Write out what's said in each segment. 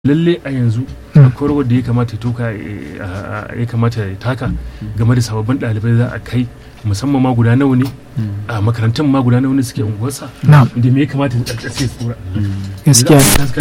lalle a yanzu akwai rawar da ya kamata ya toka ya kamata ya taka game da sababbin ɗalibai za a kai musamman ma guda nawa ne a makarantun ma guda nawa ne suke unguwarsa Na'am. da me ya kamata a ce su tsora gaskiya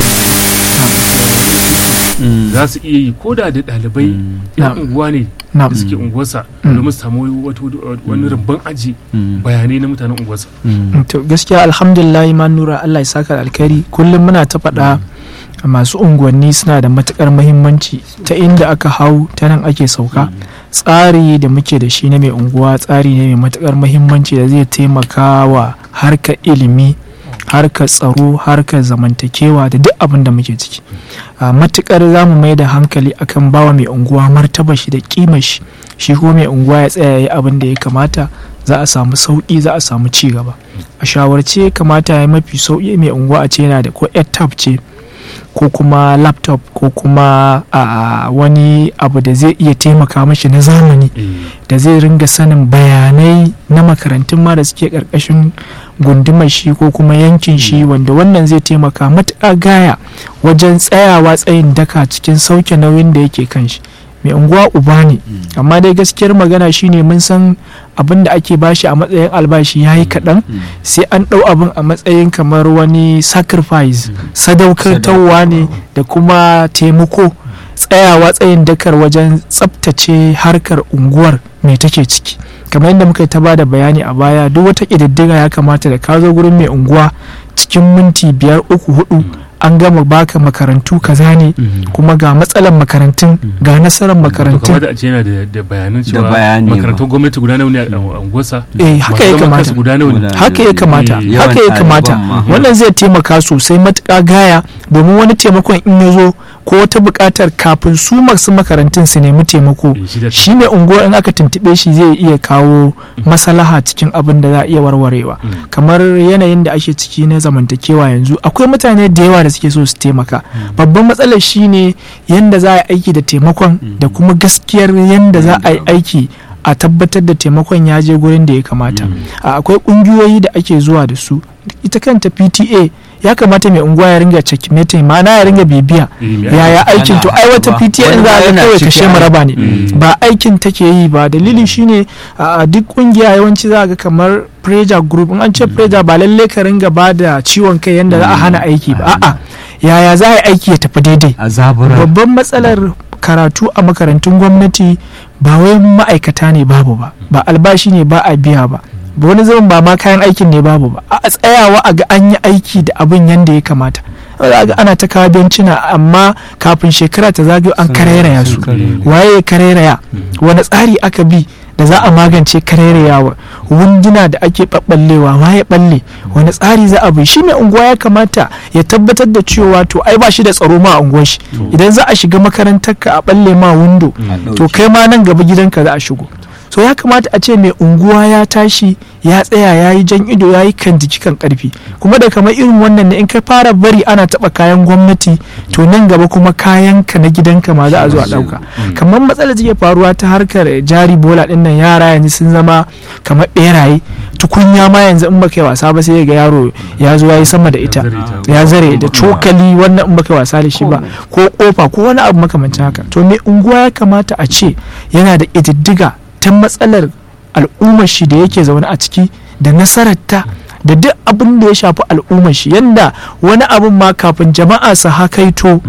za su iya yi ko da da ɗalibai yan Na'am. unguwa ne Na'am. da suke unguwarsa Mm. domin su samu wata- wani rumban aji bayanai na mutanen unguwarsa to gaskiya alhamdulillah ma nura Allah ya saka da alkhairi kullum muna ta faɗa masu unguwanni suna da matukar muhimmanci ta inda aka hau ta nan ake sauka tsari da muke da shi na mai unguwa tsari ne mai matukar muhimmanci da zai taimaka wa harkar ilimi harkar tsaro harkar zamantakewa da duk abin da muke ciki a matukar za mu mai da hankali akan bawa mai unguwa martaba shi da kimar shi shi kuma mai unguwa ya tsaya ya yi abin da ya kamata za a samu sauƙi za a samu ci gaba a shawarce kamata ya yi mafi sauƙi mai unguwa a ce yana da ko tab ce ko kuma laptop ko kuma a wani abu da zai iya taimaka mashi na zamani da zai ringa sanin bayanai na makarantun ma da suke karkashin gundumar shi ko kuma yankin shi wanda wannan zai taimaka matuƙa gaya wajen tsayawa tsayin daka cikin sauke nauyin da yake kan shi mai unguwa uba ne amma dai gaskiyar magana shine mun san abin da ake bashi a matsayin albashi ya yi kaɗan sai an ɗau abin a matsayin kamar wani sacrifice sadaukartarwa ne da kuma taimako tsayawa tsayin dakar wajen tsabtace harkar unguwar mai take ciki kamar yadda muka ta ba da bayani a baya duk wata ƙididdiga ya kamata da ka zo gurin mai unguwa cikin minti biyar uku hudu an gama baka makarantu kaza ne kuma ga matsalar makarantun ga nasarar makarantun kamar da a ce yana da- da bayanan cewa bayani ba. makarantun gwamnati guda nawa ne a unguwarsa eh haka ya masu zaman kamata kansu guda nawa ne Guda- haka ya kamata Eh, yawan haka ya kamata ɗaliban ma. wannan zai taimaka sosai matuƙa gaya domin wani taimakon in ya zo ko wata buƙatar kafin su masu makarantun su nemi taimako Eh, shi da- shi mai unguwa in aka tuntuɓe shi zai iya kawo maslaha cikin abin da za a iya warwarewa Mm. kamar yanayin da ake ciki na zamantakewa yanzu akwai mutane da yawa da suke so su taimaka babban matsalar shine yanda za a yi aiki da taimakon da kuma gaskiyar yanda za a yi aiki a tabbatar da taimakon ya je gurin da ya kamata a akwai kungiyoyi da ake zuwa da su ita kanta pta ya kamata mai unguwa ya ringa checkmating ma'ana ya ringa bibiya Eh, me yaya Ana aikin to ai wata ba. pta Wani in za a ma ga yana kawai ciki kashe ai. maraba ne Mm. ba aikin take yi ba dalili shine a duk kungiya yawanci za a ga kamar pressure group in an ce pressure ba lalle ka ringa ba da ciwon kai yanda za a hana aiki ba a'a yaya za a yi aiki ya tafi daidai a zabura babban matsalar karatu a makarantun gwamnati ba wai ma'aikata ne babu ba ba albashi ne ba a biya ba ba wani zaman ba ma kayan aikin ne babu ba a tsayawa a ga an yi aiki da abin yadda ya kamata za ga ana ta kawo bencina amma kafin shekara ta zagayo an karairaya su waye ya karairaya wani tsari aka bi da za a magance karairayawa wunduna da ake ɓaɓɓallewa waye ɓalle wani tsari za a bi shi mai unguwa ya kamata ya tabbatar da cewa to ai ba shi da tsaro ma a unguwar shi idan za a shiga makarantar ka a ɓalle ma windo to kai ma nan gaba gidanka za a shigo so ya kamata a ce mai unguwa ya tashi ya tsaya ya yi jan ido ya yi kan jiki kan karfi kuma da kamar irin wannan ne in ka fara bari ana taba kayan gwamnati to nan gaba kuma kayan ka na gidanka ma za a zo a dauka kamar matsalar take faruwa ta harkar jari bola din nan yara yanzu sun zama kamar beraye tukunya ma yanzu in baka yi wasa ba sai ga yaro ya zo ya yi sama da ita ya zare da cokali wannan in baka yi wasa da shi ba ko kofa ko wani abu makamancin haka to mai unguwa ya kamata a ce yana da ƙididdiga ta matsalar al'ummar shi da yake zaune a ciki da nasararta da duk abin da ya shafi al'ummar shi yanda wani abin ma kafin jama'a su hakaito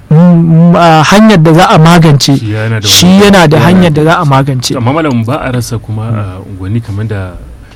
mm, a hanyar da za a magance Shi yana da shi wani- yana da hanyar da za a magance amma malam ba a rasa kuma a unguwanni kamar da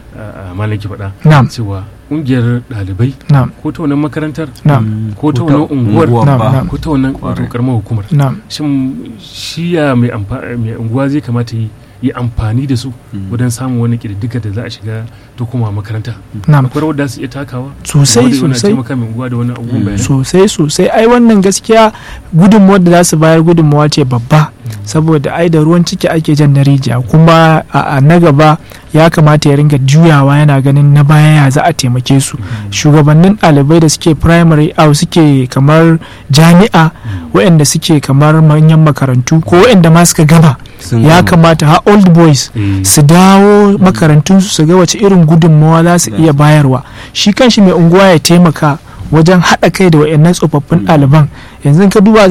a, malam ki faɗa Na'am. cewa ƙungiyar ɗalibai na'am ko ta wannan makarantar na'am ko ta wannan unguwar Na'am, ba. na'am. ko ta wannan wato karamar hukumar na'am shin shi ya mai amfa- mai unguwa zai kamata yi yi amfani da su wajen samun wani ƙididdiga da za a shiga ta kuma makaranta na'am akwai rawar da su iya takawa sosai Wanda yana sosai taimaka mai unguwa da wani abubuwan bayanai sosai sosai ai wannan gaskiya gudunmuwar da za su bayar gudunmuwa ce babba saboda ai da ruwan ciki ake jan na rijiya kuma a a na gaba ya kamata ya ringa juyawa yana ganin na baya ya za a taimake su shugabannin ɗalibai da suke primary au suke kamar jami'a waɗanda suke kamar manyan makarantu ko waɗanda ma suka gaba Sun ya gama. kamata ha old boys Eh, su dawo makarantunsu su ga wace irin gudunmawa za su iya bayarwa shi kanshi mai unguwa ya taimaka wajen haɗa kai da wayannan tsofaffin ɗaliban yanzu ka duba